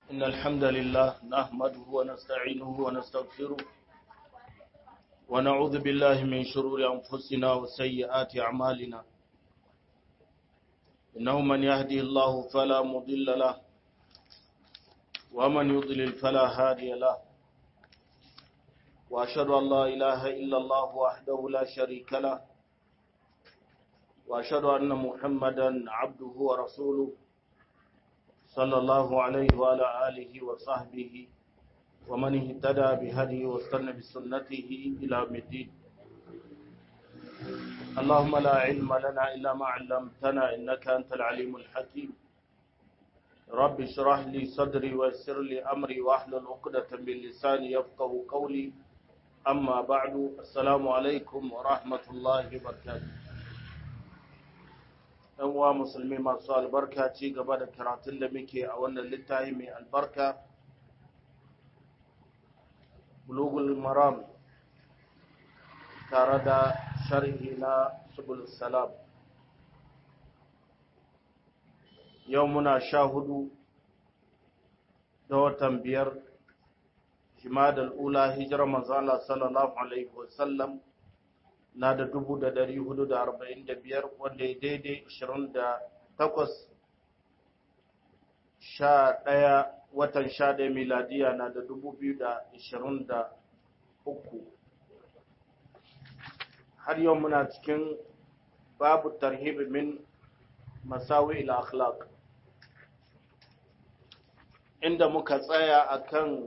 إن الحمد لله نحمده ونستعينه ونستغفره ونعوذ بالله من شرور أنفسنا وسيئات أعمالنا إنه من يهدي الله فلا مضل له ومن يضلل فلا هادي له وأشهد أن لا إله إلا الله وحده لا شريك له وأشهد أن محمدا عبده ورسوله صلى الله عليه وعلى آله وصحبه ومن اهتدى بهديه واستنى بسنته إلى يوم الدين اللهم لا علم لنا إلا ما علمتنا إنك أنت العليم الحكيم رب اشرح لي صدري ويسر لي أمري واحلل عقدة من لساني يفقه قولي أما بعد السلام عليكم ورحمة الله وبركاته ɗan uwa musulmi masu albarka ci gaba da karatun da muke a wannan littafi mai albarka bulugul maram tare da sharhi na subul salam yau muna sha hudu da watan biyar jimadal ula hijirar manzala sallallahu alaihi wasallam na da dubu da dari hudu da arba'in da biyar wanda ya daidai ashirin da takwas sha ɗaya watan sha ɗaya miladiya na da dubu biyu da ashirin da uku har yau muna cikin babu tarhibi min masawi ila akhlaq inda muka tsaya akan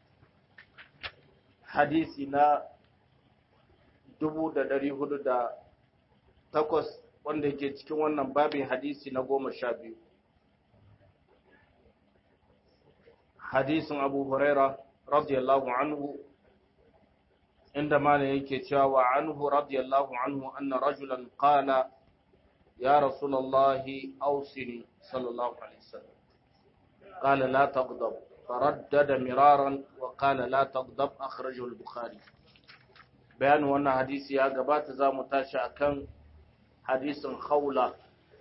hadisi na dubu da dari hudu da takwas wanda ke cikin wannan babin hadisi na goma sha biyu hadisin abu huraira radiyallahu anhu inda mana yake cewa wa anhu radiyallahu anhu anna rajulan qala ya rasulallahi ausini sallallahu alaihi wasallam qala la taghdab فردد مرارا وقال لا تغضب أخرجه البخاري bayanin wannan hadisi ya gabata za mu tashi akan hadisin khawla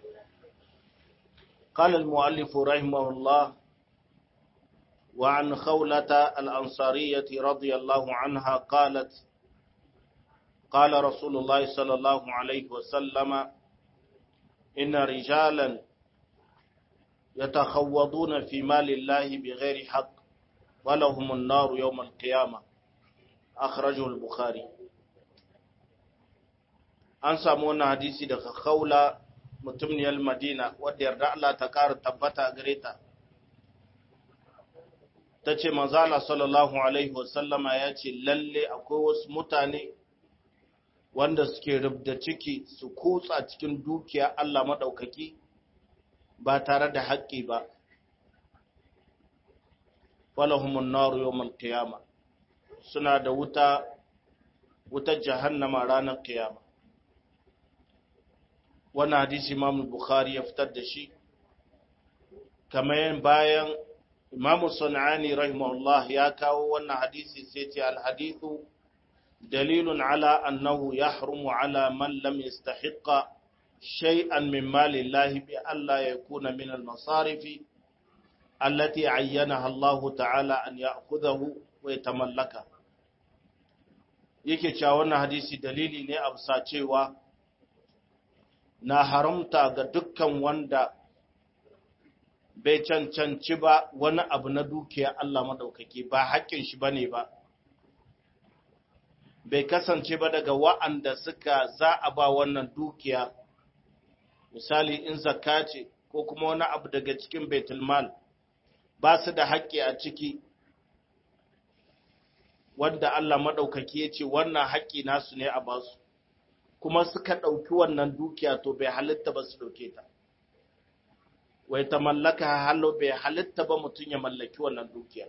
قال المؤلف رحمه الله وعن خولة الأنصارية رضي الله عنها قالت قال رسول الله صلى الله عليه وسلم إن رجالا يتخوضون في مال الله بغير حق ولهم النار يوم القيامة أخرجه البخاري an samu wannan hadisi daga khawla mutumniyar madina wadda yarda Allah ta ƙara tabbata gare ta ta ce manzala sallallahu alaihi wasallama ya ce lalle akwai wasu mutane wanda suke rubda ciki su kutsa cikin dukiya Allah maɗaukaki ba tare da haƙƙi ba walahumun naru yawmal qiyama suna da wuta wutar jahannama ranar qiyama wannan hadisi Imam Bukhari ya fitar da shi kamar bayan Imam Sunani rahimahullah ya kawo wannan hadisi sai ce al-hadithu dalilun ala annahu yahrumu ala man lam yastahiqqa shay'an min mali Allah bi alla yakuna min al-masarifi allati ayyanaha Allah ta'ala an ya'khudhahu wa yatamallaka yake cewa wannan hadisi dalili ne a bisa cewa na haramta ga dukkan wanda bai cancanci ba wani abu na dukiya Allah maɗaukaki ba haƙƙin shi ba ne ba, bai kasance ba daga wa'anda suka za a ba wannan dukiya, misali in zakka ce ko kuma wani abu daga cikin Baitulmal ba su da haƙƙi a ciki, wanda Allah maɗaukaki ya ce wannan haƙƙi nasu ne a basu. kuma suka ɗauki wannan dukiya to bai halitta ba su ɗauke ta. Wai ta mallaka halo bai halitta ba mutum ya mallaki wannan dukiya.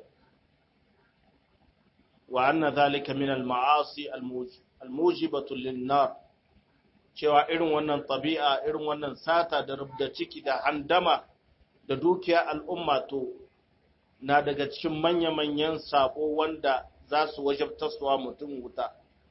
Wa anna zalika min al-ma'asi al-mujibatu lin-nar cewa irin wannan tabi'a irin wannan sata da rubda ciki da handama da dukiya al'umma to na daga cikin manya-manyan sabo wanda za su wajabtaswa mutum wuta.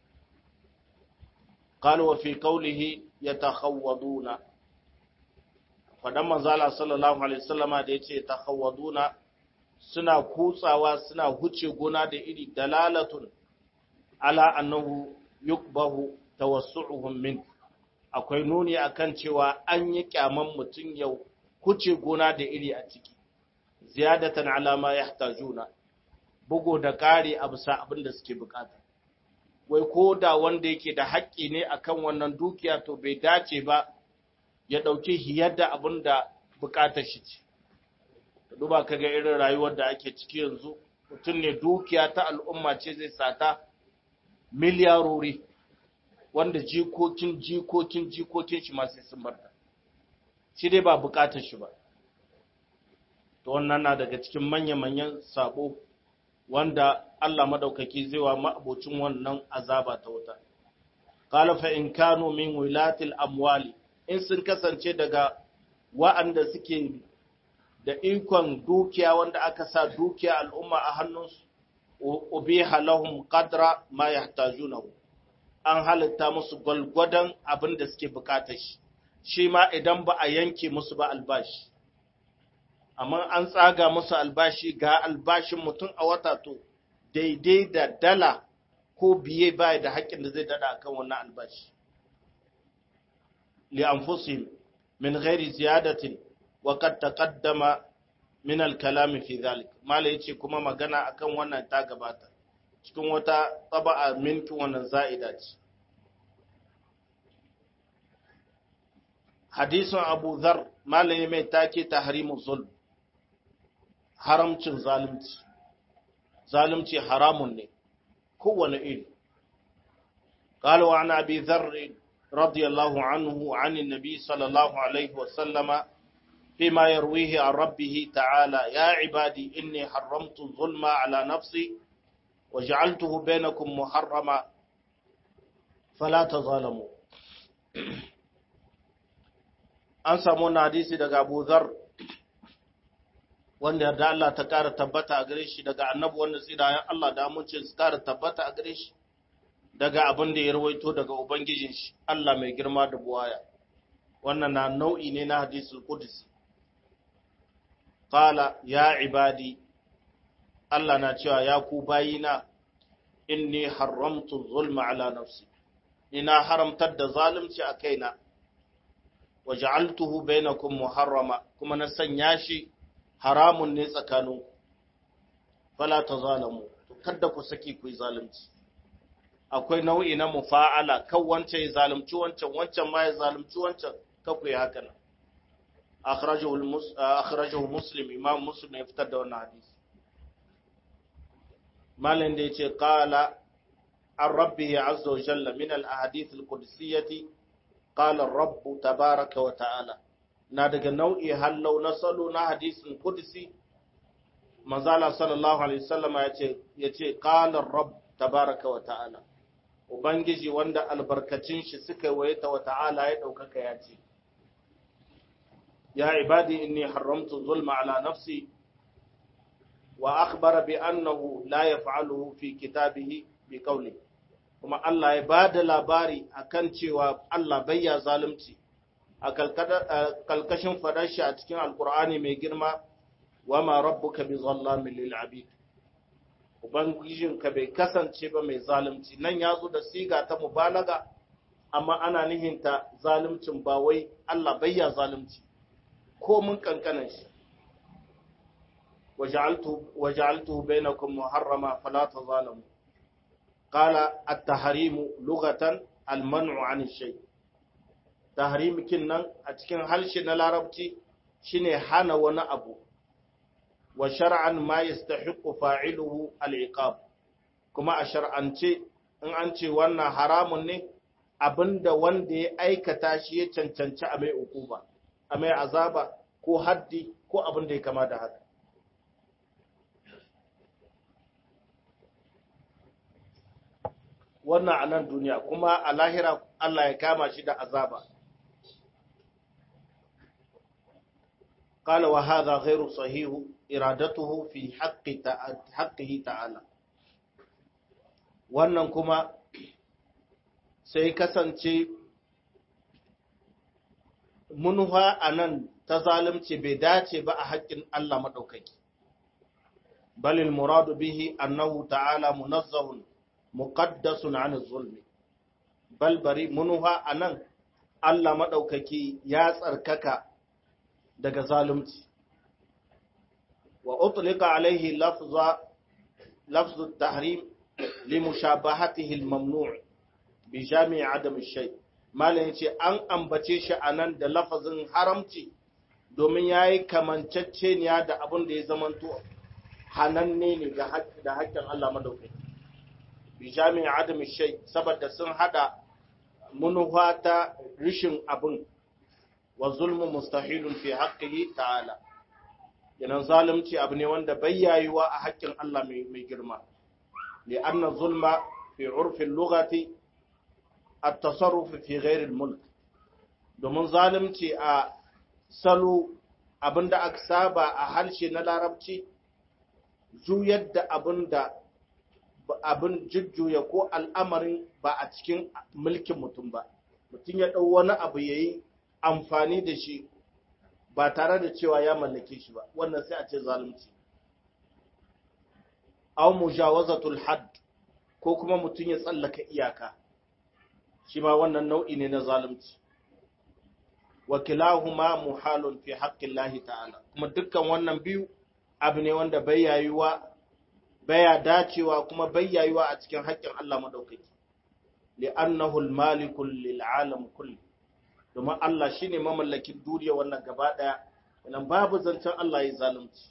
قال وفي قوله يتخوضون fadan manzala sallallahu alaihi wasallama da yace takhawaduna suna kutsawa suna huce gona da iri dalalatun ala annahu yukbahu tawassu'uhum min akwai nuni akan cewa an yi kyaman mutum yau huce gona da iri a ciki ziyadatan ala ma yahtajuna bugo da kare a bisa abin da suke bukata wai ko da wanda yake da haƙƙi ne akan wannan dukiya to bai dace ba ya ɗauki hiyar da abin da bukatar shi ce duba ka ga irin rayuwar da ake ciki yanzu mutum ne dukiya ta al'umma ce zai sata miliyarori wanda jikokin jikokin jikokin shi masu sun barta shi dai ba bukatar shi ba to wannan na daga cikin manya-manyan sabo wanda Allah madaukaki zai wa ma'abocin wannan azaba ta wuta qala fa in kanu min wilatil amwali in sun kasance daga wa'anda suke da ikon dukiya wanda aka sa dukiya al'umma a hannunsu ubiha lahum qadra ma yahtajunahu an halitta musu gwalgwadon abin da suke bukatar shi shi ma idan ba a yanke musu ba albashi amma an tsaga musu albashi ga albashin mutum a wata to daidai da dala ko biye baya da haƙƙin da zai dada akan wannan albashi li anfusihim min ghairi ziyadatin wa qad taqaddama min al-kalam fi dhalik mala yace kuma magana akan wannan ta gabata cikin wata taba'a minkin wannan za'ida ce hadisin abu dhar malami mai take tahrimu zulm haramcin zalunci zalunci haramun ne kowane iri قال وعن أبي ذر رضي الله عنه عن النبي صلى الله عليه وسلم فيما يرويه عن ربه تعالى يا عبادي إني حرمت الظلم على نفسي وجعلته بينكم محرما فلا تظالموا an samu wani hadisi daga Abu Dhar wanda da Allah ta ƙara tabbata a gare shi daga annabi wanda tsirayen Allah da amince su ƙara tabbata a gare shi daga abin da ya rawaito daga ubangijin shi Allah mai girma da buwaya wannan na nau'i ne na hadisul qudsi qala ya ibadi Allah na cewa ya ku bayina inni haramtu zulma ala nafsi ina haramtar da zalunci a kaina wa ja'altuhu bainakum muharrama kuma na sanya shi haramun ne tsakaninku fala tazalamu kada ku saki ku yi zalunci akwai nau'i na mufa'ala kan wancan ya zalunci wancan wancan ma ya zalunci wancan ka ku yi haka nan akhrajahu muslim imam muslim ya fitar da wannan hadisi malin da yace qala an rabbihi azza wa jalla min al ahadith al qudsiyati qala ar-rabb tabaraka wa ta'ala na daga nau'i hallau na salo na hadisin qudsi manzala sallallahu alaihi wasallam yace yace qala ar-rabb tabaraka wa ta'ala ubangiji wanda albarkacin shi suka wayata wa ta'ala ya daukaka ya ce ya ibadi inni haramtu zulma ala nafsi wa akhbara bi annahu la yaf'aluhu fi kitabihi bi qawli kuma Allah ya bada labari akan cewa Allah bayya zalunci a kalkashin fadar shi a cikin alkur'ani mai girma wa ma rabbuka bi zallamin lil abid ubangijinka bai kasance ba mai zalunci nan ya zo da siga ta mubalaga amma ana nihinta zaluncin ba wai Allah bayya zalunci ko mun kankanan shi waja'altu bainakum muharrama fala tazalamu qala at-tahrimu lughatan al-man'u 'an shay tahrim nan a cikin harshe na larabci shine hana wani abu wa shar'an ma yastahiqu fa'iluhu al-iqab kuma a shar'ance in an ce wannan haramun ne abinda wanda ya aikata shi ya cancanci a mai ukuba a mai azaba ko haddi ko abin da ya kama da haka wannan a nan duniya kuma a lahira Allah ya kama shi da azaba قال وهذا غير صحيح إرادته في حق حقه تعالى wannan kuma sai kasance munha a nan ta zalunci bai dace ba a haƙƙin Allah maɗaukaki bal al murad bihi annahu ta'ala munazzahun muqaddasun 'an az-zulmi bal bari munuha anan Allah madaukaki ya tsarkaka daga zalunci wa utlika alaihi lafza lafzu at-tahrim limushabahatihi al-mamnu' bi jami' adam ash-shay malan yace an ambace shi anan da lafazin haramci domin yayi kamanceceniya da abin da ya zamanto hananne ne ga da haƙƙin Allah madaukaki bi jami' adam ash-shay saboda sun hada munuwa ta rishin abin wa zulmu mustahilun fi haqqihi ta'ala yanan zalunci abu ne wanda bai yayuwa a haƙƙin Allah mai girma لأن الظلم في عرف اللغة التصرف في غير الملك domin zalunci a salo abinda aka saba a harshe na larabci juyar da abinda abin jujjuya ko al'amarin ba a cikin mulkin mutum ba mutum ya ɗau wani abu ya yi amfani da shi ba tare da cewa ya mallake shi ba wannan sai a ce zalunci aw mujawazatul hadd ko kuma mutum ya tsallaka iyaka shi ma wannan nau'i ne na zalunci wa kilahuma muhalun fi haqqillahi ta'ala kuma dukkan wannan biyu abu ne wanda bai yayuwa baya dacewa kuma bai yayuwa a cikin haƙƙin Allah madaukaki li'annahu al-malikul lil alam kulli domin Allah shine mamallakin duniya wannan gaba daya nan babu zancen Allah ya zalunci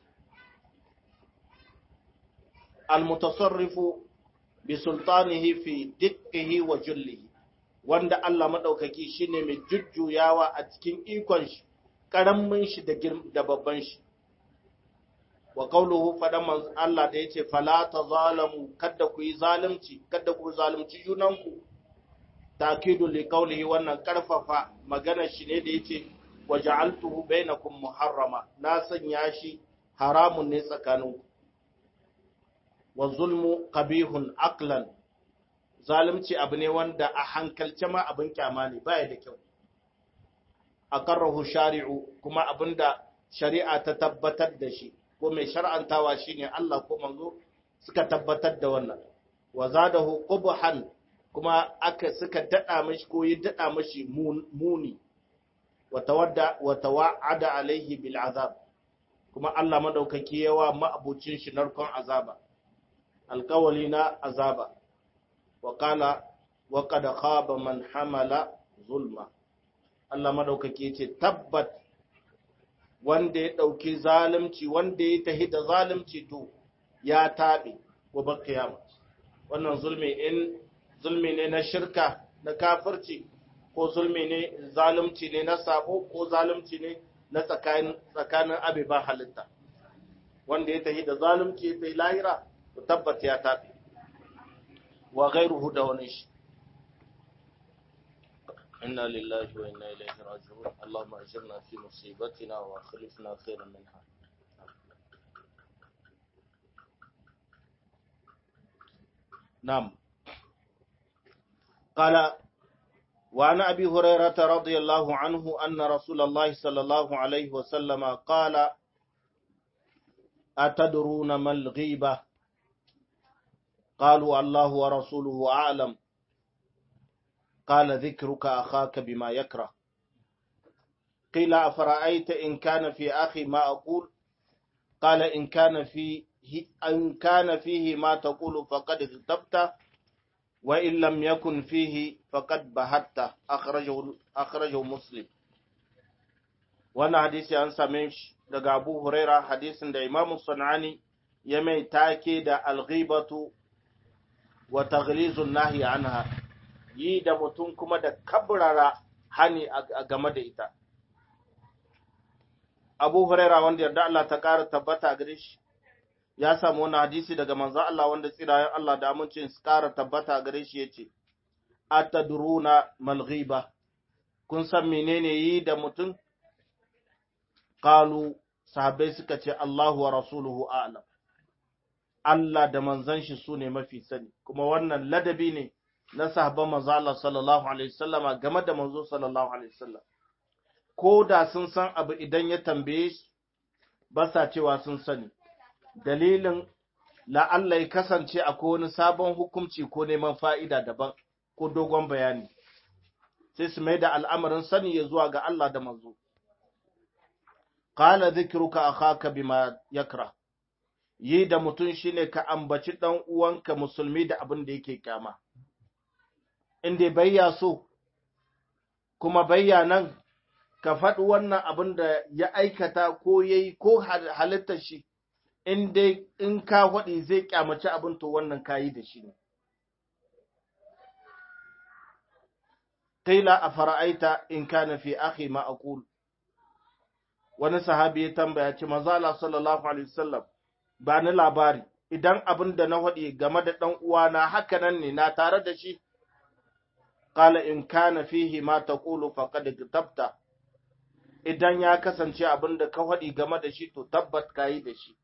al-mutasarrifu bi sultanihi fi dikkihi wa jullihi wanda Allah madaukaki shine mai jujjuyawa a cikin ikon shi karamin shi da da babban shi wa qawluhu fadan man Allah da yace fala tazalamu kada ku yi zalunci kada ku zalunci junanku takidu li qawlihi wannan karfafa magana shi ne da yace waja'altuhu bainakum muharrama na sanya shi haramun ne tsakaninku wa zulmu qabihun aqlan zalunci abu ne wanda a hankalce ma abin kyama ne baya da kyau aqarrahu shari'u kuma abinda shari'a ta tabbatar da shi ko mai shar'antawa shine Allah ko manzo suka tabbatar da wannan wa zadahu qubhan kuma aka suka dada mishi ko yi dada mishi muni wa tawadda wa tawa'ada alaihi bil azab kuma Allah madaukaki yawa ma'abucin shi narkon azaba alkawali na azaba wa kala wa kada khaba man hamala zulma Allah madaukake ce tabbat wanda ya dauki zalunci wanda ya tahi da zalunci to ya tabe gobe kiyama wannan zulmi in zulmi ne na shirka na kafirci ko zulmi ne zalunci ne na sabo ko zalunci ne na tsakanin tsakanin abiban halitta wanda ya tahi da zalunci ya tahi lahira tabbata ya tafi wa gairuhu da wani shi inna lillahi wa inna ilaihi raji'un allahumma ajirna fi musibatina wa akhlifna khairan minha نعم قال وعن أبي هريرة رضي الله عنه أن رسول الله صلى الله عليه وسلم قال أتدرون ما الغيبة قالوا الله ورسوله أعلم قال ذكرك أخاك بما يكره قيل أفرأيت إن كان في أخي ما أقول قال إن كان فيه إن كان فيه ما تقول فقد اغتبت وإن لم يكن فيه فقد بهت أخرجه أخرجه مسلم وانا حديثي عن سميش daga Abu Huraira hadisin da Imam Sunani ya mai take da alghibatu wa taghlizun nahi anha yi da mutum kuma da kabrara hani a game da ita Abu Huraira wanda yarda Allah ta ƙara tabbata gare shi ya samu wani hadisi daga manzon Allah wanda tsirayen Allah da amincin su ƙara tabbata gare shi yace atadruna mal ghiba kun san menene yi da mutum qalu sahabbai suka ce Allahu wa rasuluhu a'lam Allah da manzon shi su ne mafi sani kuma wannan ladabi ne na sahabban manzo Allah sallallahu alaihi wasallama game da manzo sallallahu alaihi wasallam ko da sun san abu idan ya tambaye shi ba sa cewa sun sani dalilin la'alla ya kasance akwai wani sabon hukunci ko neman fa'ida daban ko dogon bayani sai su mai da al'amarin sani ya zuwa ga Allah da manzo. Kala zikiruka a haka bima yakra, yi da mutum shi ne ka ambaci ɗan uwanka musulmi da abin da yake kyama. Inda bayya so, kuma bayya nan ka faɗi wannan abin da ya aikata ko ya yi ko halittar shi, in dai in ka faɗi zai kyamaci abin to wannan kayi da shi ne. Kaila a fara'aita in kana fi akhi ma aqul wani sahabi ya tambaya ce manzo Allah sallallahu alaihi wasallam ba ni labari idan abin da na faɗi game da ɗan uwana haka nan ne na tare da shi qala in kana fihi ma taqulu faqad kitabta idan ya kasance abin da ka faɗi game da shi to tabbat kayi da shi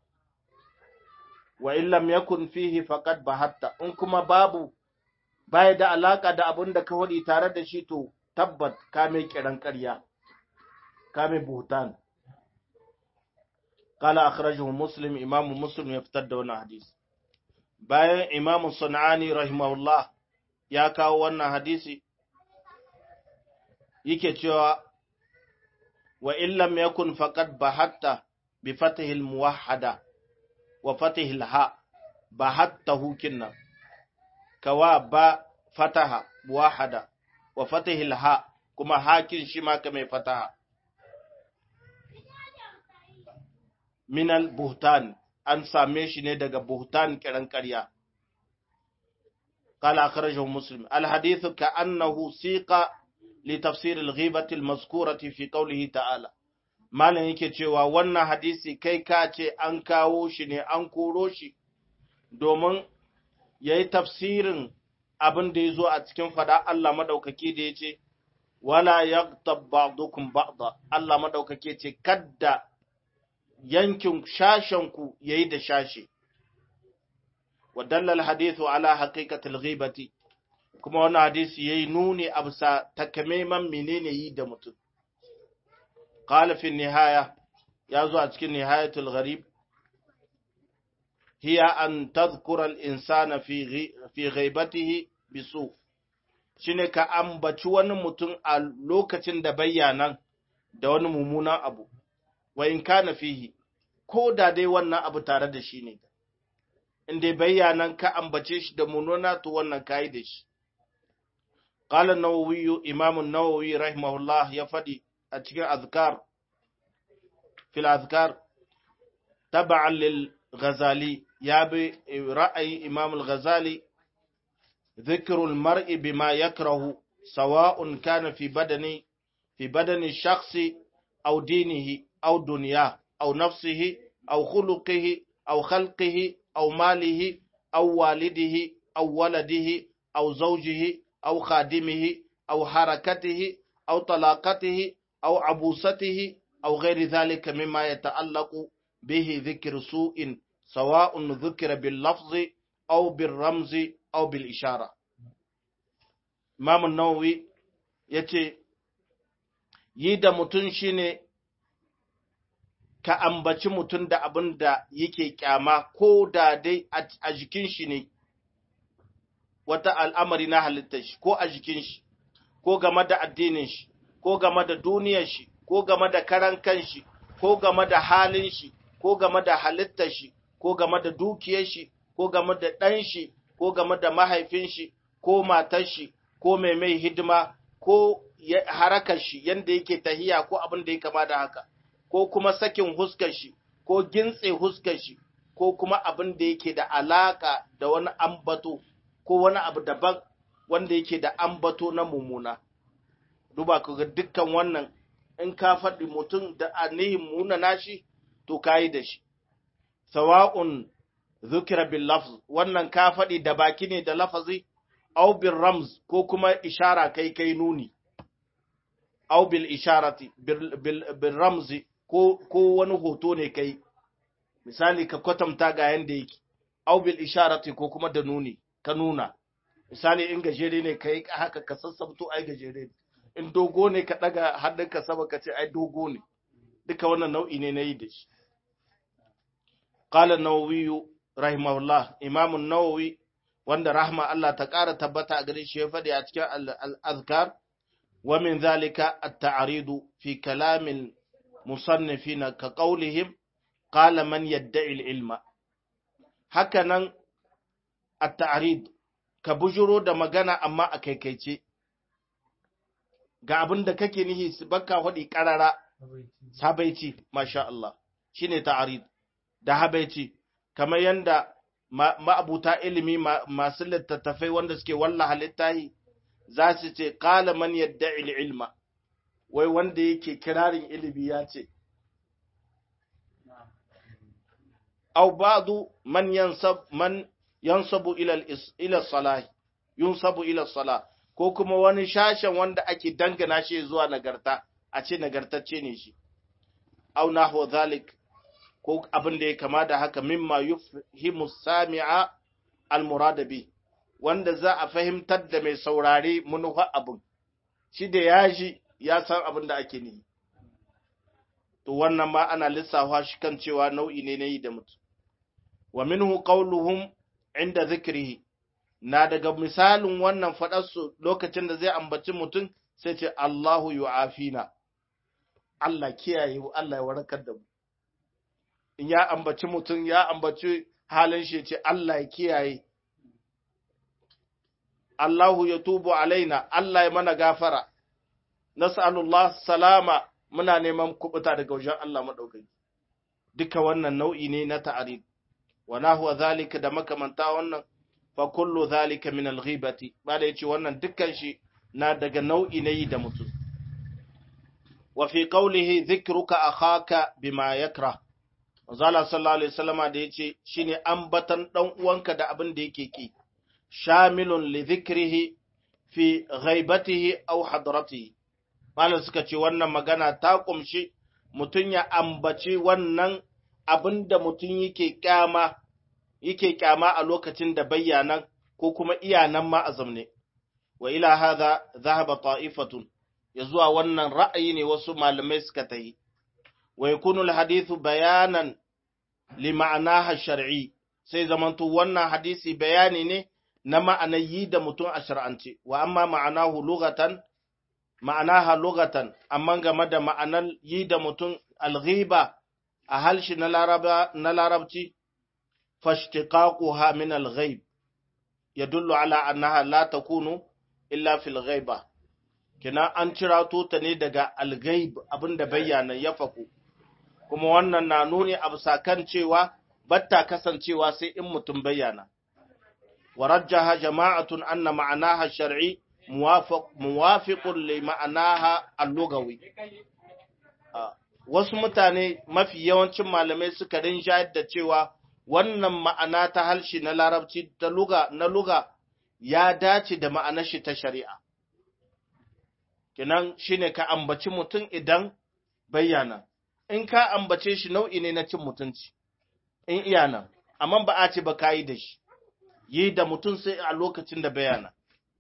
wa in lam yakun fihi faqad bahatta in kuma babu baya da alaka da abin da ka faɗi tare da shi to tabbat ka mai kiran ƙarya ka mai buhtan qala akhrajahu muslim imamu muslim ya fitar da wannan hadisi bayan imamu sunani rahimahullah ya kawo wannan hadisi yake cewa wa in lam yakun faqad bahatta bi fatihi al muwahhada wa fatihi al ha bahattahu kinna kawa ba fataha wahada wa fatihil ha kuma hakin shi ma ka mai fataha minal buhtan an same shi ne daga buhtan kiran ƙarya قال أخرجه مسلم الحديث كأنه سيق لتفسير الغيبة المذكورة في قوله تعالى malam yake cewa wannan hadisi kai ka ce an kawo shi ne an koro shi domin ya yi tafsirin abin da ya zo a cikin fada Allah maɗaukaki da ya ce, Wala ya ba'dukum ba'da Allah maɗaukaki ce, Kadda yankin shashenku ya yi da shashe. Wadallal hadithu ala haƙiƙatul ghibati kuma wannan hadisi ya yi nuni a bisa takamaiman menene yi da mutum. Ƙalifin nihaya ya zo a cikin nihayatul gharib هي أن تذكر الإنسان في في غيبته بسوء shine ka ambaci wani mutum a lokacin da bayyana da wani mummunan abu wa in kana fihi ko da dai wannan abu tare da shi ne in dai bayyanan ka ambace shi da mununa to wannan kai da shi qala an-nawawi imam an-nawawi rahimahullah ya fadi a cikin azkar fil azkar tab'an lil ghazali ya bi ra'ayi Imam al-Ghazali ذكر المرء بما يكره سواء كان في بدن في بدن الشخص أو دينه أو دنياه أو نفسه أو خلقه أو خلقه أو ماله أو والده أو ولده أو زوجه أو خادمه أو حركته أو طلاقته أو عبوسته أو غير ذلك مما يتعلق به ذكر سوء سواء ذكر باللفظ أو بالرمز أو بالإشارة Imam Nawawi ya ce, Yi da mutum shi ne ka ambaci mutum da abin da yake kyama ko da dai a jikin shi ne, wata al'amari na halittar shi, ko a jikin shi, ko game da addinin shi, ko game da duniyar shi, ko game da karan kan shi, ko game da halin shi, ko game da halittar shi, ko game da dukiyar shi, ko game da ɗan shi, ko game da mahaifin shi, ko matar shi, ko mai mai hidima, ko harakar shi yanda yake tahiya ko abin da ya kama da haka, ko kuma sakin huskar shi, ko gintse huskar shi, ko kuma abin da yake da alaka da wani ambato, ko wani abu daban wanda yake da ambato na mummuna. Duba ka ga dukkan wannan in ka faɗi mutum da anihin muna nashi, to ka yi da shi. Sawa'un zukira bil lafz wannan ka faɗi da baki ne da lafazi aw bil ramz ko kuma ishara kai kai nuni aw bil isharati bil ramzi ko ko wani hoto ne kai misali ka kwatanta ga yanda yake aw bil isharati ko kuma da nuni ka nuna misali in gajere ne kai haka ka sassabto ai gajere ne in dogo ne ka daga hannunka sama ka ce ai dogo ne duka wannan nau'i ne na yi da shi qala an-nawawi rahimahullah imam an-nawawi wanda rahma Allah ta ƙara tabbata a gare shi ya faɗi a cikin al-azkar wa min zalika at-ta'ridu fi kalamil musannifina ka qawlihim qala man yadda'i al-ilma hakanan at-ta'rid ka bujuro da magana amma a kaikaice ga abin da kake nihi baka faɗi ƙarara habaici masha Allah shine ta'arid da habaici kamar yanda ma'abuta ilimi masu littattafai wanda suke wallaha littahi za su ce qala man yadda'i ilma wai wanda yake kirarin ilimi ya ce aw ba'du man yansab man yansabu ila ila salah yunsabu ila salah ko kuma wani shashen wanda ake dangana shi zuwa nagarta a ce nagartacce ne shi au nahwa zalik ko abin da ya kama da haka mimma yufhimu sami'a almurada bi wanda za a fahimtar da mai saurare munufa abin shi da ya ji ya san abin da ake nihi to wannan ma ana lissafa shi kan cewa nau'i ne na yi da mutum wa minhu qawluhum inda zikrihi na daga misalin wannan faɗarsu lokacin da zai ambaci mutum sai ce Allahu yu'afina Allah kiyaye mu Allah ya warkar da mu in ya ambaci mutum ya ambaci halin shi ce Allah ya kiyaye Allahu ya tubu alaina Allah ya mana gafara nas'alullah salama muna neman kubuta daga wajen Allah madaukaki duka wannan nau'i ne na ta'arid wa nahwa zalika da makamanta wannan fa kullu zalika min al-ghibati bada yace wannan dukkan shi na daga nau'i ne da mutum wa fi qawlihi dhikruka akhaka bima yakrah Manzala sallallahu alaihi wasallama da yace shine ambatan dan uwanka da abin da yake ki shamilun li dhikrihi fi ghaibatihi aw hadratihi malam suka ce wannan magana ta kumshi mutun ya ambaci wannan abin da mutun yake kyama yake kyama a lokacin da bayyanan ko kuma iyanan ma a zamne wa ila hadha dhahaba ta'ifatun ya zuwa wannan ra'ayi ne wasu malamai suka tayi wa yakunu alhadithu bayanan li ma'anaha shar'i sai zamanto wannan hadisi bayani ne na ma'anar yi da mutum a shar'ance wa amma ma'anahu lughatan ma'anaha lughatan amma game da ma'anar yi da mutum alghiba a halshi na laraba na larabci fashtiqaquha min alghaib yadullu ala annaha la takunu illa fil ghaiba kina an cirato ta ne daga alghaib abinda bayyana ya faku kuma wannan na nuni a bisa kan cewa batta kasancewa sai in mutum bayyana wa rajjaha jama'atun anna ma'anaha shar'i muwafiqun li ma'anaha al-lughawi wasu mutane mafi yawancin malamai suka rinjayar da cewa wannan ma'ana ta halshi na larabci ta luga na luga ya dace da ma'anar shi ta shari'a kinan shine ka ambaci mutum idan bayyana in ka ambace shi nau'i ne na cin mutunci in iya nan amma ba a ce ba ka yi da shi yi da mutum sai a lokacin da bayana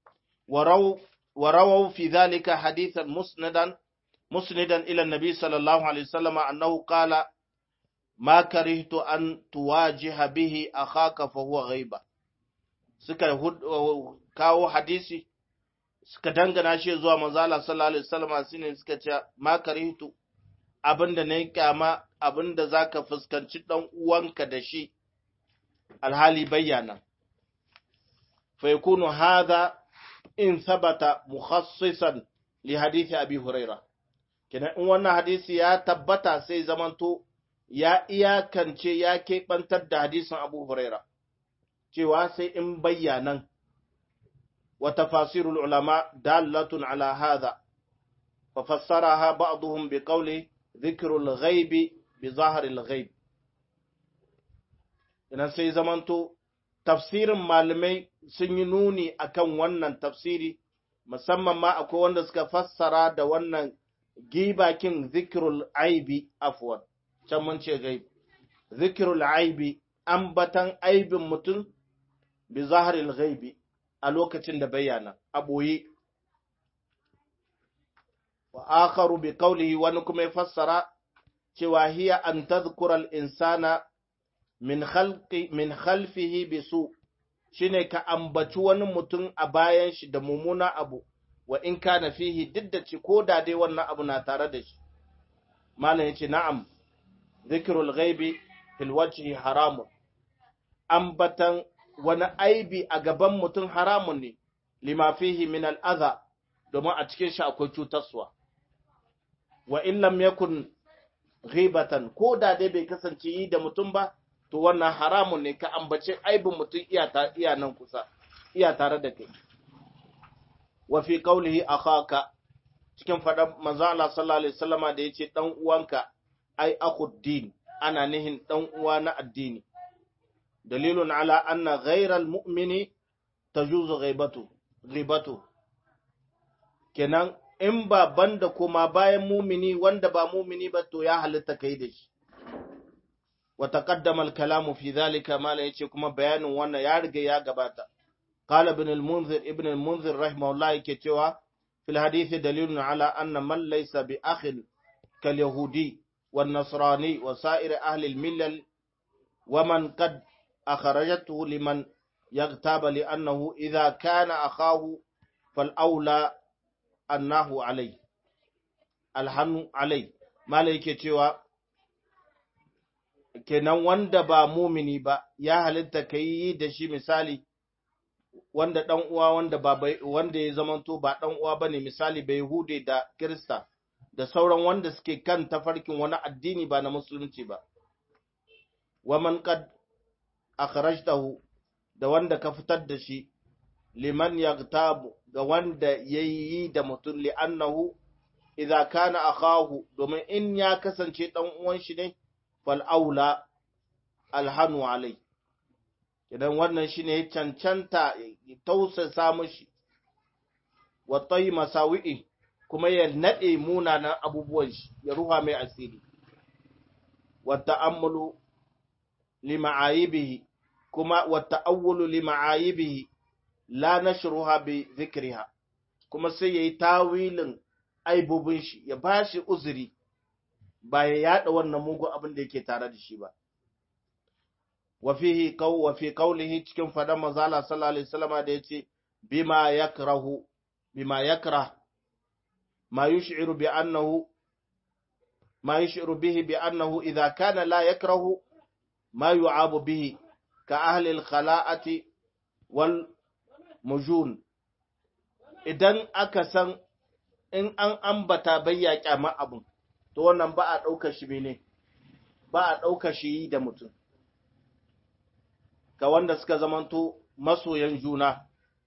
warawau fi zalika hadithan musnadan musnadan ila nabi sallallahu alaihi wasallam annahu qala ma karihtu an tuwajiha bihi akhaka fa huwa ghaiba suka kawo hadisi suka dangana shi zuwa manzo Allah sallallahu alaihi wasallam shine suka ce ma karihtu abinda na yi kyama abinda za ka fuskanci ɗan uwanka da shi alhali bayyana. Faikunu haza in sabata mukhassisan li hadithi abi huraira. Kina in wannan hadisi ya tabbata sai zamanto ya iyakance ya keɓantar da hadisin abu huraira, cewa sai in bayyanan wa tafasirul ulama dalatun ala hadha fa fassaraha ba'dhum bi qawli zikirul ghaibi bi zaharil ghaib ina sai zamanto tafsirin malamai sun yi nuni akan wannan tafsiri musamman ma akwai wanda suka fassara da wannan gibakin zikirul aibi afwan can mun ce gaib zikirul aibi ambatan aibin mutum bi zaharil ghaibi a lokacin da bayyana a ɓoye wa akharu bi qawlihi wani kuma ya fassara cewa hiya an tadhkura al insana min khalqi min khalfihi bisu shine ka ambaci wani mutum a bayan shi da mumuna abu wa in kana fihi diddaci ko da dai wannan abu na tare da shi malam yace na'am zikrul ghaibi fil wajhi haramun ambatan wani aibi a gaban mutum haramun ne lima fihi min al'adha domin a cikin shi akwai cutarwa wa in lam yakun ghibatan ko da dai bai kasance yi da mutum ba to wannan haramun ne ka ambace aibin mutum iya ta iya nan kusa iya tare da kai wa fi qawlihi akhaka cikin fadan manzo Allah sallallahu alaihi wasallama da yace dan uwanka ai akhuddin ana nihin dan uwa na addini dalilun ala anna ghayral mu'mini tajuzu ghaibatu ghibatu kenan in ba banda kuma bayan mumini wanda ba mumini ba to ya halitta kai da shi wa taqaddama al-kalamu fi dhalika mala yace kuma bayanin wannan ya riga ya gabata qala ibn al-munzir ibn al-munzir rahimahullah yake cewa fil hadith dalilun ala anna man laysa bi akhin kal yahudi wan nasrani wa sa'ir ahli al-millal wa man qad akhrajathu liman يغتاب لأنه إذا كان أخاه فالأولى أنه عليه الحن عليه ما yake cewa kenan wanda ba mumini ba ya halitta ka yi da shi misali wanda dan uwa wanda ba wanda ya zamanto ba dan uwa bane misali bai hude da kirista da sauran wanda suke kan tafarkin wani addini ba na musulunci ba wa man qad akhrajtahu da wanda ka fitar da shi liman yaghtabu ga wanda yayi da mutum li'annahu idza kana akahu domin in ya kasance dan uwan shi ne fal aula alhanu alai idan wannan shine ya cancanta tausasa mushi wa tayi masawi'i kuma ya nade munanan abubuwan shi ya ruha mai asiri wa ta'ammulu lima'ayibihi kuma wa ta'awwulu lima'ayibihi la nashruha bi dhikriha kuma sai yayi tawilin aibubin shi ya bashi uzuri ba ya yada wannan mugun abin da yake tare da shi ba wa fihi qaw wa fi qawlihi cikin fadan manzo Allah sallallahu alaihi wasallam da yace bima yakrahu bima yakrah ma yush'iru bi annahu ma yush'iru bihi bi annahu idha kana la yakrahu ma yu'abu bihi ka ahli al-khala'ati wal mujun idan aka san in an ambata bayya kyama abun to wannan ba a ɗaukar shi bene ba a ɗaukar shi da mutum ga wanda suka zamanto masoyan juna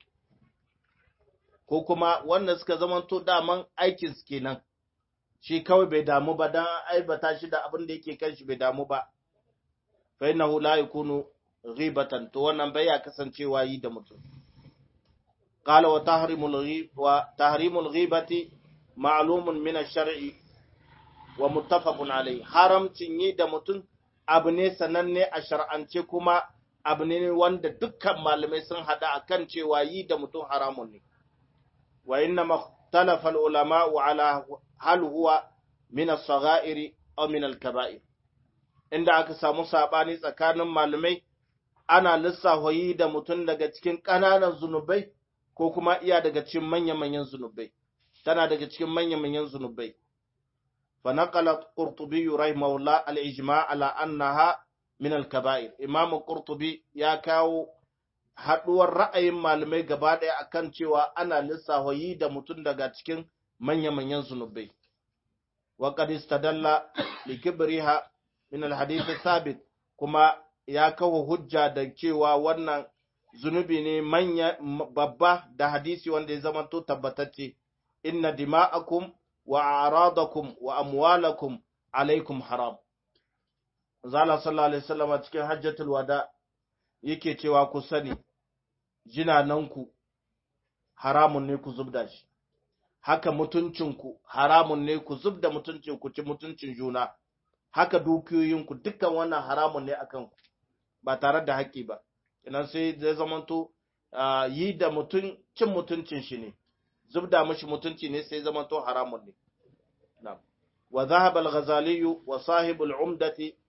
ko kuma wanda suka zamanto daman aikin su kenan shi kawai bai damu ba dan aibata shi da abin da yake kan shi bai damu ba fa innahu la yakunu ghibatan to wannan bai ya kasancewa yi da mutum قال وتحريم الغيب وتحريم الغيبة معلوم من الشرع ومتفق عليه haramcin yi da mutum abu ne sananne a shar'ance kuma abu ne wanda dukkan malamai sun hada akan cewa yi da mutum haramun ne wa inna makhtalafa ulama ala hal huwa min as-saghair aw min al-kaba'ir inda aka samu sabani tsakanin malamai ana lissafa yi da mutum daga cikin ƙananan zunubai ko kuma iya daga cikin manya-manyan zunubai tana daga cikin manya-manyan zunubai fa naqala qurtubi rahimahullah al-ijma' ala annaha min al-kaba'ir imam qurtubi ya kawo haduwar ra'ayin malamai gaba daya akan cewa ana lissafa yi da mutum daga cikin manya-manyan zunubai wa qad istadalla li kibriha min al-hadith thabit kuma ya kawo hujja da cewa wannan zunubi ne manya babba da hadisi wanda ya zama to tabbatacce inna dima'akum wa a'radakum wa amwalakum alaikum haram zala sallallahu alaihi wasallam cikin hajjatul wada yake cewa ku sani jinananku haramun ne ku zubda shi haka mutuncinku haramun ne ku zubda mutuncin ku ci mutuncin juna haka dukiyoyinku dukkan wannan haramun ne akan ku ba tare da haƙƙi ba idan sai zai zamanto yi da mutum cin mutuncin shi ne zubda mashi mutunci ne sai zamanto haramun ne wa zahaba al-ghazali wa sahib al-umdati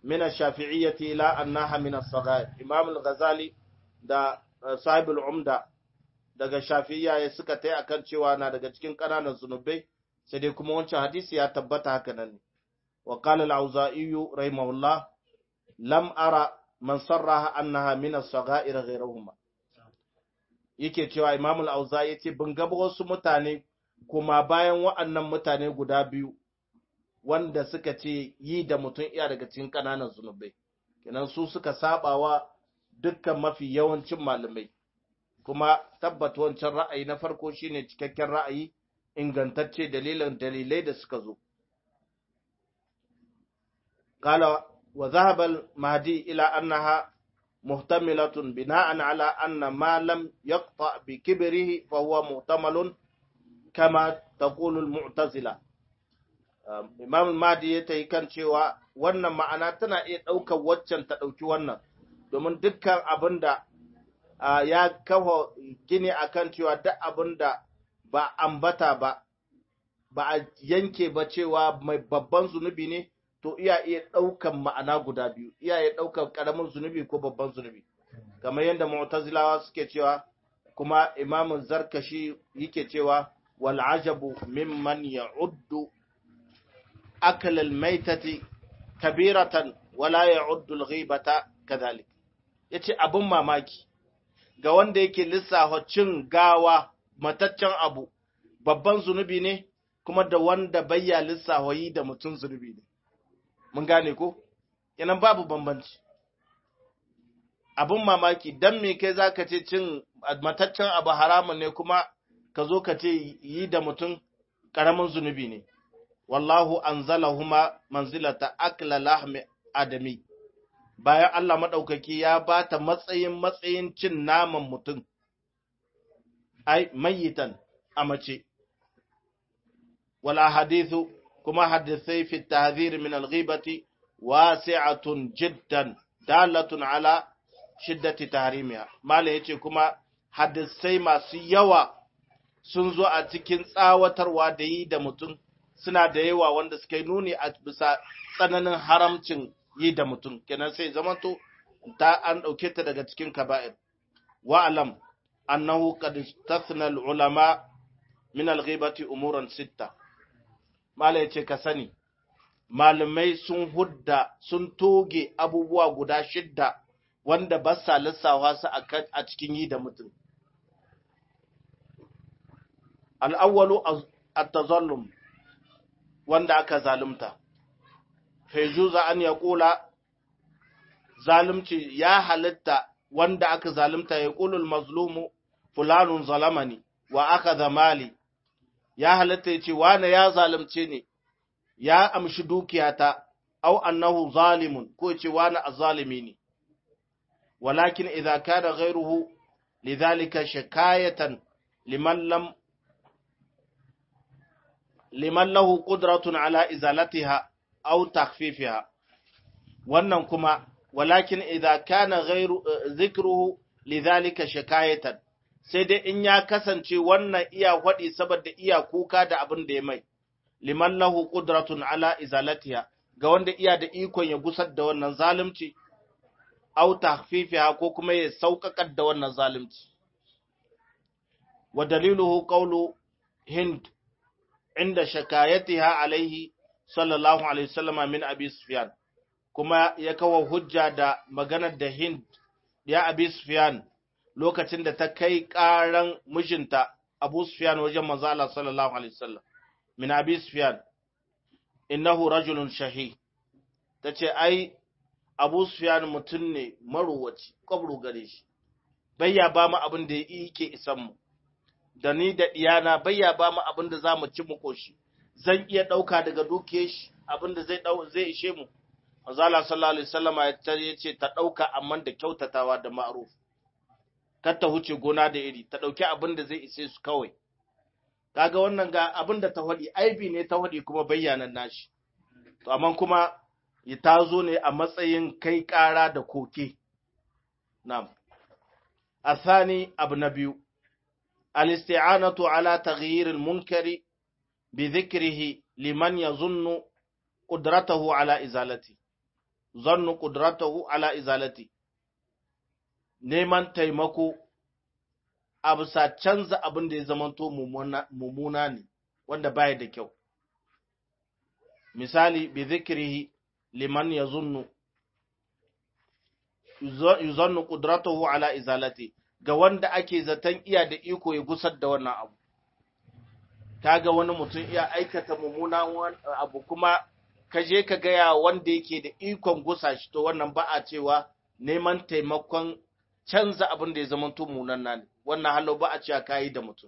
min ash-shafi'iyyati ila annaha min as-saghair imam al-ghazali da sahib al-umda daga shafi'iyya ya suka tai akan cewa na daga cikin ƙananan zunubai sai dai kuma wancan hadisi ya tabbata haka nan ne wa qala al-auza'i rahimahullah lam ara man sarraha annaha min as-saghair ghayruhuma yake cewa imam al-auza'i yace bin ga wasu mutane kuma bayan wa'annan mutane guda biyu wanda suka ce yi da mutum iya daga cikin ƙananan zunubai kenan su suka sabawa dukkan mafi yawancin malamai kuma tabbat wancan ra'ayi na farko shine cikakken ra'ayi ingantacce dalilan dalilai da suka zo qala wa dhahaba al-mahdi ila annaha muhtamilatun bina'an ala anna ma lam yaqta bi kibrihi fa huwa muhtamalun kama taqulu al-mu'tazila imam al-mahdi ya tayi kan cewa wannan ma'ana tana iya daukar waccan ta dauki wannan domin dukkan abinda ya kafa gini akan cewa duk abinda ba ambata ba ba a yanke ba cewa mai babban zunubi ne to iya iya ɗaukan ma'ana guda biyu iya iya ɗaukan ƙaramin zunubi ko babban zunubi kamar yadda mu'tazilawa suke cewa kuma imamun zarkashi yake cewa wal ajabu mimman ya'uddu akal al maitati kabiratan wala ya'uddu al ghibata kadhalik yace abun mamaki ga wanda yake lissafa cin gawa mataccen abu babban zunubi ne kuma da wanda bayya lissafa yi da mutum zunubi ne mun gane ko kenan babu bambanci abun mamaki dan me kai zaka ce cin mataccen abu haramun ne kuma ka zo ka ce yi da mutum karamin zunubi ne wallahu anzalahuma manzilata akla lahmi adami bayan Allah madaukaki ya bata matsayin matsayin cin naman mutum ai mayitan a mace wala hadithu kuma hadisai fi tahdhir min al-ghibati wasi'atun jiddan dalatun ala shiddati tahrimiha mala yace kuma hadisai masu yawa sun zo a cikin tsawatarwa da yi da mutum suna da yawa wanda suka yi nuni a bisa tsananin haramcin yi da mutum kenan sai zamanto ta an dauke ta daga cikin kaba'ir wa alam annahu qad istathna al-ulama min al-ghibati umuran sitta mala yace ka sani malamai sun hudda sun toge abubuwa guda shidda wanda ba sa lissawa su a cikin yi da mutum al'awwalu at-tazallum wanda aka zalunta fejuza an ya kula zalunci ya halitta wanda aka zalunta ya kulul mazlumu fulanun zalamani wa aka zamali ya halitta ya ce wane ya zalunce ne ya amshi dukiyata au annahu zalimun ko ce wane azalimi ne walakin idza kana ghayruhu lidhalika shikayatan liman lam liman lahu qudratun ala izalatiha aw takhfifiha wannan kuma walakin idza kana ghayru dhikruhu lidhalika shikayatan sai dai in ya kasance wannan iya faɗi saboda iya kuka da abin da ya mai liman lahu qudratun ala izalatiha ga wanda iya da ikon ya gusar da wannan zalunci aw takhfifiha ko kuma ya sauƙaƙar da wannan zalunci wa daliluhu qawlu hind inda shakayatiha alaihi sallallahu alaihi wasallam min abi sufyan kuma ya kawo hujja da maganar da hind ya abi sufyan lokacin da ta kai ƙaran mijinta Abu Sufyan wajen manzo Allah sallallahu alaihi wasallam min Abi Sufyan innahu rajulun shahi tace ai Abu Sufyan mutum ne maruwaci kwabru gare shi bayya ba mu abin da yake isan mu da ni da diyana bayya ba mu abin da zamu ci mu koshi zan iya dauka daga dukiyar shi abin da zai dau zai ishe mu manzo Allah sallallahu alaihi wasallam ya ce ta dauka amma da kyautatawa da ma'ruf kar ta huce gona da iri ta ɗauki abin da zai ise su kawai kaga wannan ga abin da ta faɗi aibi ne ta faɗi kuma bayyanan nashi to amma kuma ta zo ne a matsayin kai ƙara da koke na'am athani abu na biyu al-isti'anatu ala taghyir al-munkari bi dhikrihi liman yazunnu qudratahu ala izalati zannu qudratahu ala izalati neman taimako a bisa canza abin da ya zamanto mummuna ne wanda baya da kyau misali bi zikrihi liman yazunnu yuzannu qudratuhu ala izalati ga wanda ake zaton iya da iko ya gusar da wannan abu kaga wani mutum iya aikata mummuna abu kuma ka je ka gaya wanda yake da ikon gusa shi to wannan ba a cewa neman taimakon canza abin da ya zama munan ne wannan halo ba a cewa kayi da mutum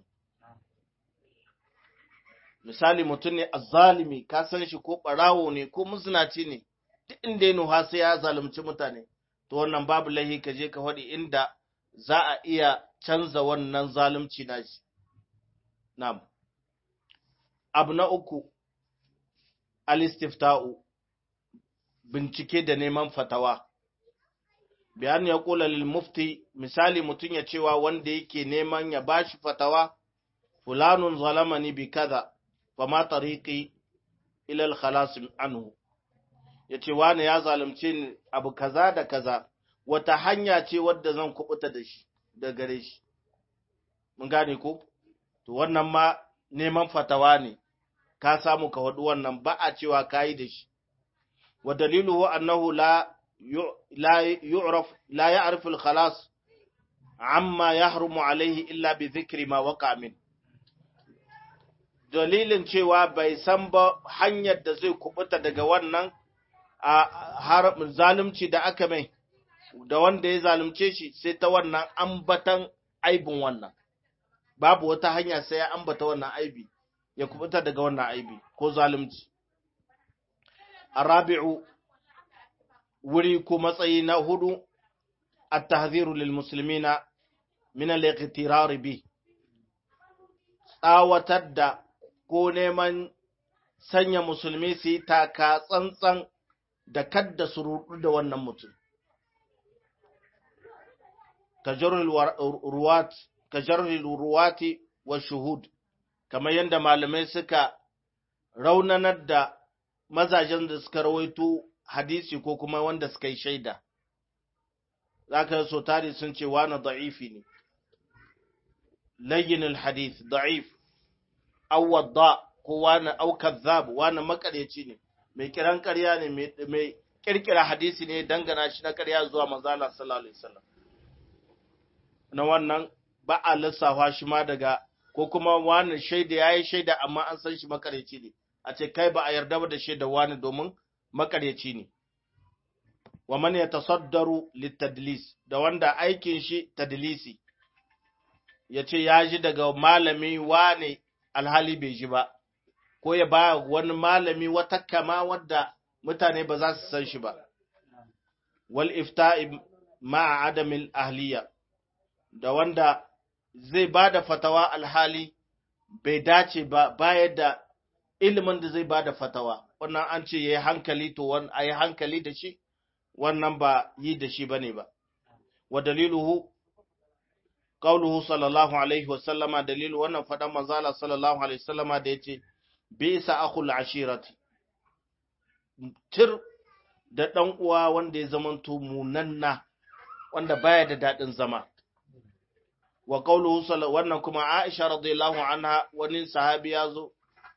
misali mutum ne azzalimi ka san shi ko barawo ne ko musnaci ne duk inda ya nuha sai ya zalunci mutane to wannan babu lahi ka je ka faɗi inda za a iya canza wannan zalunci na shi na'am abu na uku alistifta'u bincike da neman fatawa bayan ya kula lil mufti misali mutum ya cewa wanda yake neman ya bashi fatawa fulanun zalamani bi kaza fa ma tariqi ila al khalas anhu yace wani ya zalunce ni abu kaza da kaza wata hanya ce wadda zan kubuta da shi da gare shi mun gane ko to wannan ma neman fatawa ne ka samu ka wadu wannan ba a cewa kayi da shi wa daliluhu annahu la لا يعرف لا يعرف الخلاص عما يحرم عليه إلا بذكر ما وقع من dalilin cewa bai san ba hanyar da zai kubuta daga wannan a zalunci da aka mai da wanda ya zalunce shi sai ta wannan ambatan aibin wannan babu wata hanya sai ya ambata wannan aibi ya kubuta daga wannan aibi ko zalunci arabi'u wuri ko matsayi na hudu at-tahdhiru lil muslimina min al-iqtirar bi tsawatar da ko neman sanya musulmi su yi taka tsantsan da kadda su rudu da wannan mutum kajarul ruwati wa shuhud kamar yadda malamai suka raunanar da mazajen da suka rawaito hadisi ko kuma wanda suka yi shaida za ka so tari sun ce wani da'ifi ne layyinul hadith da'if awadda ko wani aukazzab wani makaryaci ne mai kiran karya ne mai kirkira hadisi ne dangana shi na karya zuwa manzala sallallahu alaihi wasallam na wannan ba a lissafa shi ma daga ko kuma wani shaida yayi shaida amma an san shi makaryaci ne a ce kai ba a yarda ba da shaida wani domin makaryaci ne wa man yatasaddaru litadlis da wanda aikin shi tadlisi yace ya ji daga malami wane alhali bai ji ba ko ya ba wani malami wata kama wadda mutane ba za su san shi ba wal ifta'i ma'a adamil ahliya da wanda zai ba da fatawa alhali bai dace ba bayar da ilimin da zai ba da fatawa wannan an ce ya yi hankali to a yi hankali da shi wannan ba yi da shi ba ne ba wa daliluhu qauluhu sallallahu alaihi wa sallama dalilu wannan fadan manzala sallallahu alaihi wa sallama da yace bisa akhul ashirati tir da dan uwa wanda ya zamanto munanna wanda baya da dadin zama wa qauluhu wannan kuma Aisha radiyallahu anha wani sahabi ya zo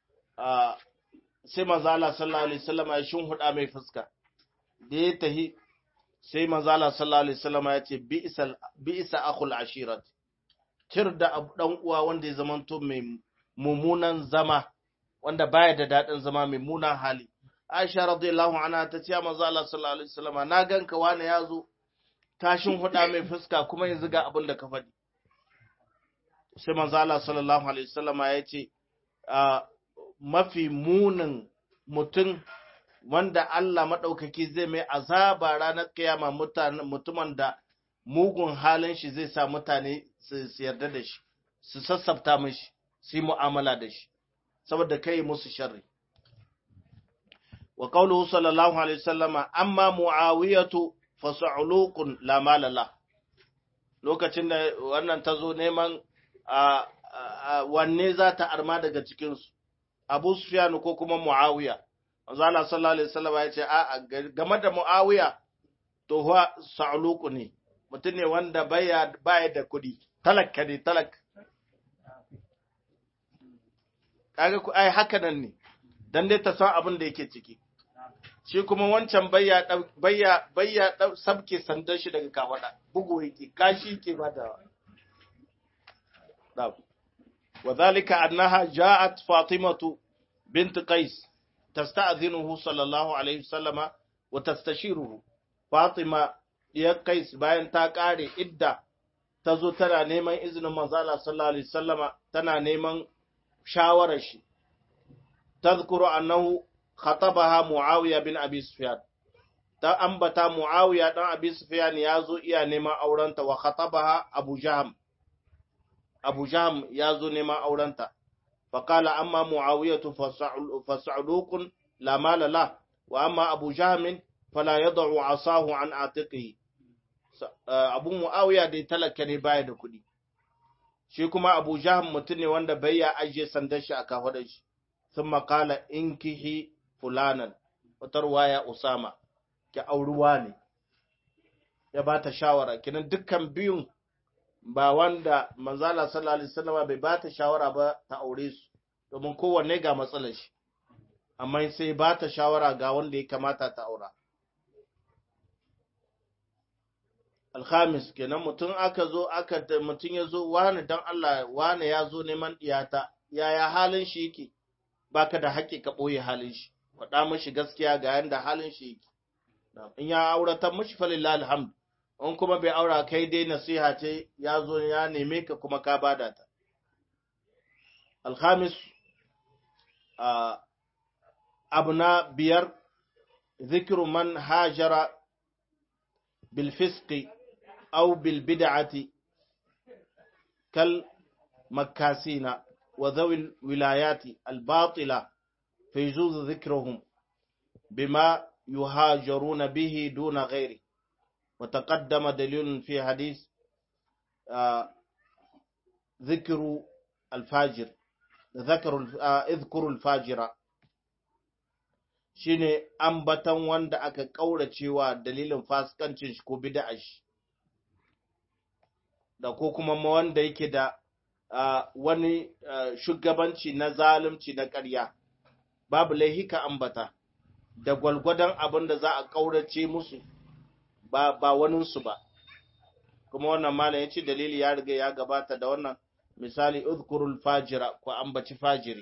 sai manzala sallallahu alaihi wasallam ya huda mai fuska da ya tahi sai manzala sallallahu alaihi wasallam ya ce bi'sal bi'sa akhul ashirat tir da dan uwa wanda ya zamanto mai mumunan zama wanda baya da dadin zama mai munan hali Aisha radiyallahu anha ta ce manzala sallallahu alaihi wasallam na ganka wani yazo tashin huda mai fuska kuma yanzu ga abin da ka faɗi sai manzala sallallahu alaihi wasallam ya ce mafi munin mutum wanda Allah maɗaukaki zai mai azaba ranar kiyama mutumin da mugun halin shi zai sa mutane su yarda da shi su sassafta mashi su yi mu'amala da shi saboda kai musu sharri wa qawluhu sallallahu alaihi wasallama amma muawiyatu fa sa'luqun la malala lokacin da wannan tazo neman wanne za ta arma daga cikinsu Abu Sufyan ko kuma Muawiya manzo Allah sallallahu alaihi wasallam ya ce a game da Muawiya to huwa sa'luku ne mutum ne wanda baya baya da kudi talakka ne talak kaga ku ai haka nan ne dan dai ta san abin da yake ciki shi kuma wancan bayya bayya bayya sabke sandan shi daga kawada bugu yake kashi yake bada da وذلك أنها جاءت فاطمة بنت قيس تستأذنه صلى الله عليه وسلم وتستشيره فاطمة يا قيس باين تا قاري إدّا تزو تنا نيمان إذن منزالة صلى الله عليه وسلم تنا نيمان شاورش تذكر أنه خطبها معاوية بن أبي سفيان ta ambata Muawiya dan Abi Sufyan ya zo iya neman aurenta wa khatabaha Abu Jahm Abu Jahm ya zo neman aurenta فقال أما معاوية فسعلوق لا مال له وأما أبو جهم فلا يضع عصاه عن عاتقه أبو معاوية دي تلك ne baya da kuɗi shi kuma Abu Jahm mutum ne wanda bai ya ajiye sandan shi a kafadar shi thumma qala inkihi fulanan wata ruwaya Usama ki auruwa ne ya ba ta shawara kinan dukkan biyun ba wanda manzala sallallahu alaihi wasallam bai ba ta shawara ba ta aure su domin kowanne ga matsalar shi amma sai ba ta shawara ga wanda ya kamata ta aura alhamis kenan mutum aka zo aka mutum ya zo wani dan Allah wani ya zo neman iyata yaya halin shi yake baka da haƙƙi ka ɓoye halin shi faɗa mashi gaskiya ga yanda halin shi yake in ya auratan mashi falillahi alhamdu in kuma bai aura kai dai nasiha ce ya zo ya neme ka kuma ka bada ta. Alhamis abu na biyar zikiru man hajara bilfiski au bilbida'ati kal makasina wa zawil wilayati albatila fi zuzu zikiruhum bima yuhajaruna bihi duna ghairi وتقدم دليل في حديث آه ذكر الفاجر ذكر آه اذكر الفاجر shine ambatan wanda aka kauracewa dalilin fasikancin shi ko bid'a shi da ko kuma wanda yake da uh, wani uh, shugabanci na zalunci na ƙarya babu laihika ambata da gwalgwadon abin da za a kaurace musu ba ba waninsu ba kuma wannan malam yace dalili ya riga ya gabata da wannan misali udhkurul fajira ko ambaci fajiri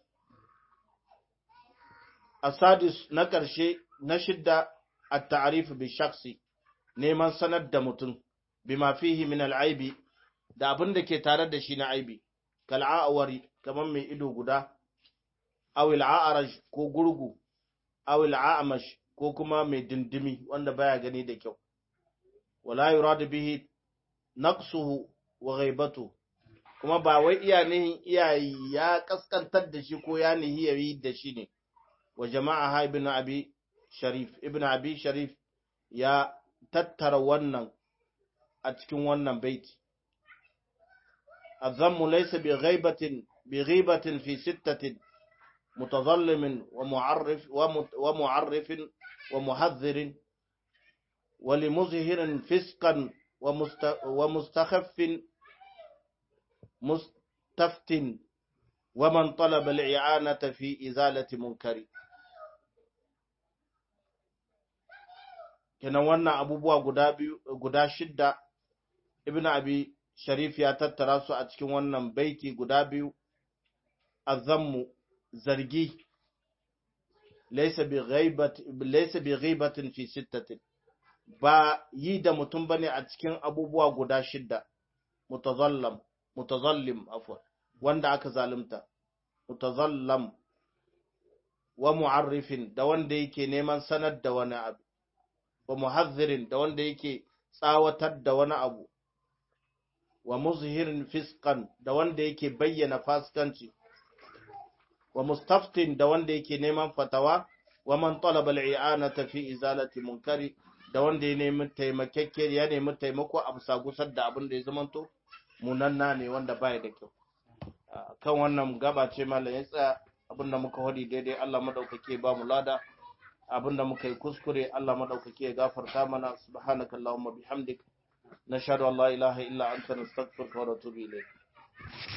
asadis na karshe na shidda at-ta'rif bi shakhsi neman sanar da mutum bima fihi min al-aibi da abin da ke tare da shi na aibi kal a'wari kaman mai ido guda aw al-a'raj ko gurgu aw al-a'mash ko kuma mai dindimi wanda baya gani da kyau wala yuradu bihi naqsuhu wa ghaibatu kuma ba wai iya nihin iyayi ya kaskantar da shi ko ya nihi yayi da shi ne wa jama'a ibn abi sharif ibn abi sharif ya tattara wannan a cikin wannan baiti الذم ليس بغيبة بغيبة في ستة متظلم ومعرف ومعرف ومحذر ولمظهر فسقا ومستخف مستفت ومن طلب الإعانة في إزالة منكر kenan wannan abubuwa guda guda shidda ibn abi sharif ya tattara su a cikin wannan baiti guda biyu azammu zargi laysa bi ghibatin fi sittatin ba yi da mutum bane a cikin abubuwa guda shidda mutazallam mutazallim afwan wanda aka zalunta mutazallam wa mu'arrifin da wanda yake neman sanar da wani abu wa muhadhirin da wanda yake tsawatar da wani abu wa muzhirin fiskan da wanda yake bayyana fasikanci wa mustaftin da wanda yake neman fatawa wa man talaba al-i'anata fi izalati munkari da wanda ya nemi taimakekke ya nemi taimako a bisa gusar da abin da ya zamanto munanna ne wanda baya da kyau kan wannan gaba ce mallam ya tsaya abinda muka wadi daidai Allah madaukake ba mu lada abinda muka yi kuskure Allah madaukake ya gafarta mana subhanakallahumma bihamdik nashhadu an la ilaha illa anta nastaghfiruka wa natubu ilayk